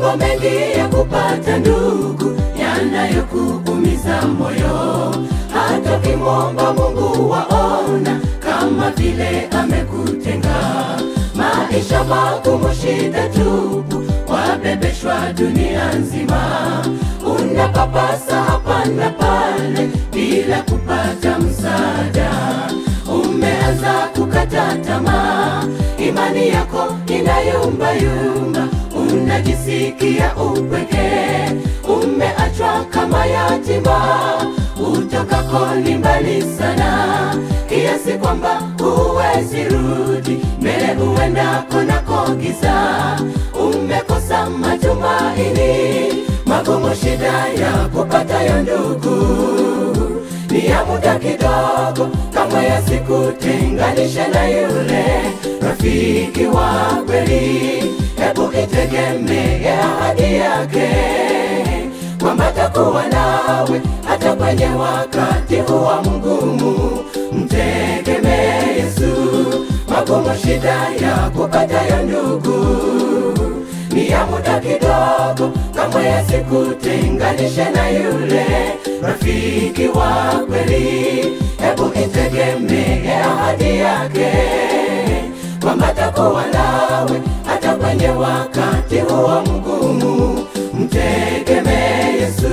mambo mengi ya kupata ndugu yanayokuumiza moyo, hata ukimwomba Mungu waona kama vile amekutenga. Maisha magumu, shida tupu, wabebeshwa dunia nzima, unapapasa hapa na pale bila kupata msaada. Umeanza kukata tamaa, imani yako inayumbayumba, unajisikia upweke, umeachwa kama yatima, utokako ni mbali sana, kiasi kwamba huwezi rudi mbele, huendako nako giza, umekosa matumaini, magumu, shida ya kupatayo ndugu ni ya muda kidogo, kamwe yasikutenganishe na yule rafiki wa kweli. Hebu itegemee ahadi yake kwamba atakuwa nawe hata kwenye wakati huwa mgumu. Mtegemee Yesu, magumu, shida ya kupatayo ndugu ni ya muda kidogo, kamwe yasikutenganishe na yule rafiki wa kweli. Hebu itegemee ahadi yake kwamba atakuwa nawe hata kwenye wakati huo mgumu. Mtegemee Yesu.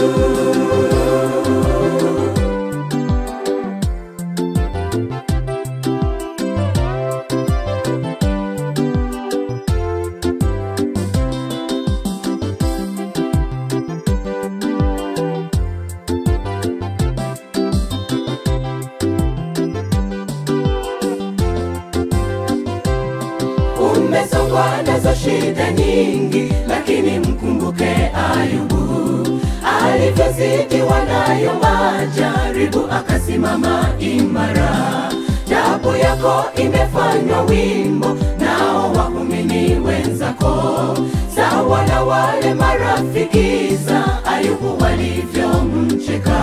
Umesongwa nazo shida nyingi, lakini mkumbuke Ayubu alivyozidiwa nayo majaribu, akasimama imara. Tabu yako imefanywa wimbo, nao waumini wenzako sawa na wale marafiki za Ayubu walivyomcheka.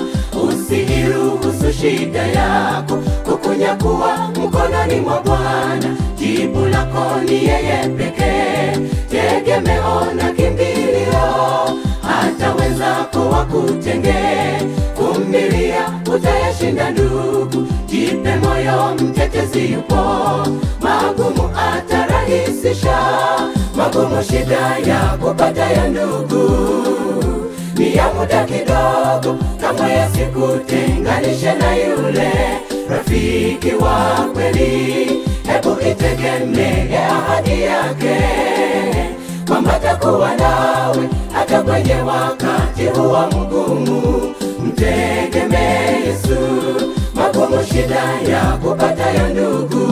Usiiruhusu shida yako kukunyakuwa mkononi mwa Bwana. Jibu lako ni yeye pekee, tegemeo na kimbilio. Hata wenzako wakutenge, vumilia, utayashinda ndugu. Jipe moyo, mtetezi yupo, magumu atarahisisha. Magumu, shida ya kupatayo ndugu ni ya muda kidogo, kamwe yasikutenganishe na yule rafiki wa kweli. Hebu itegemee ahadi yake kwamba atakuwa nawe hata kwenye wakati huwa mgumu. Mtegemee Yesu, magumu, shida ya kupatayo ndugu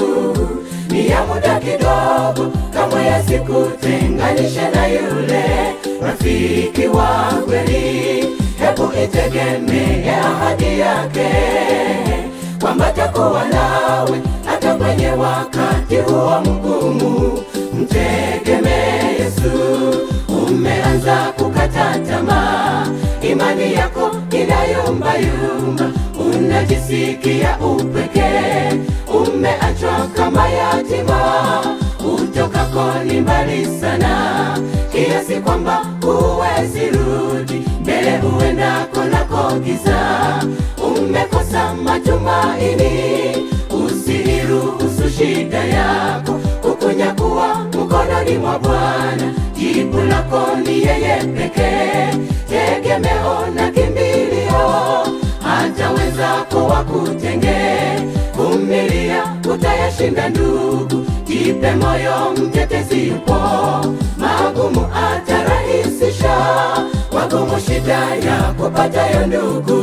ni ya muda kidogo, kamwe yasikutenganishe na yule rafiki wa kweli. Hebu itegemee ahadi yake kwamba atakuwa nawe hata kwenye wakati huo mgumu. Mtegemee Yesu. Umeanza kukata tamaa, imani yako inayumbayumba, unajisikia upweke, umeachwa kama yatima, utokako ni mbali sana, kiasi kwamba huwezi rudi mbele, huendako nako giza, umekosa matumaini. Usiiruhusu shida yako kukunyakuwa mkononi mwa Bwana. Jibu lako ni yeye pekee, tegemeo na kimbilio. Hata wenzako wakutenge, vumilia, utayashinda ndugu. Jipe moyo, mtetezi yupo, magumu atarahisisha. Magumu, shida ya kupatayo ndugu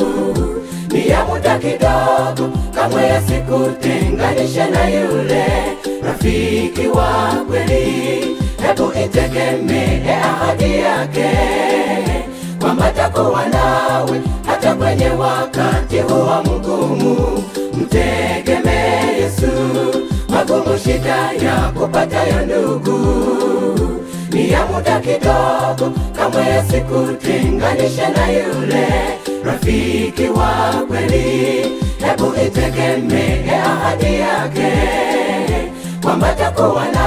ni ya muda kidogo, kamwe yasikutenganishe na yule rafiki wa kweli. Hebu itegemee ahadi yake kwamba atakuwa nawe hata kwenye wakati huwa mgumu. Mtegemee Yesu, magumu, shida ya kupatayo ndugu ni ya muda kidogo, kamwe yasikutenganishe na yule rafiki wa kweli. Hebu itegemee ahadi yake kwamba atakuwa na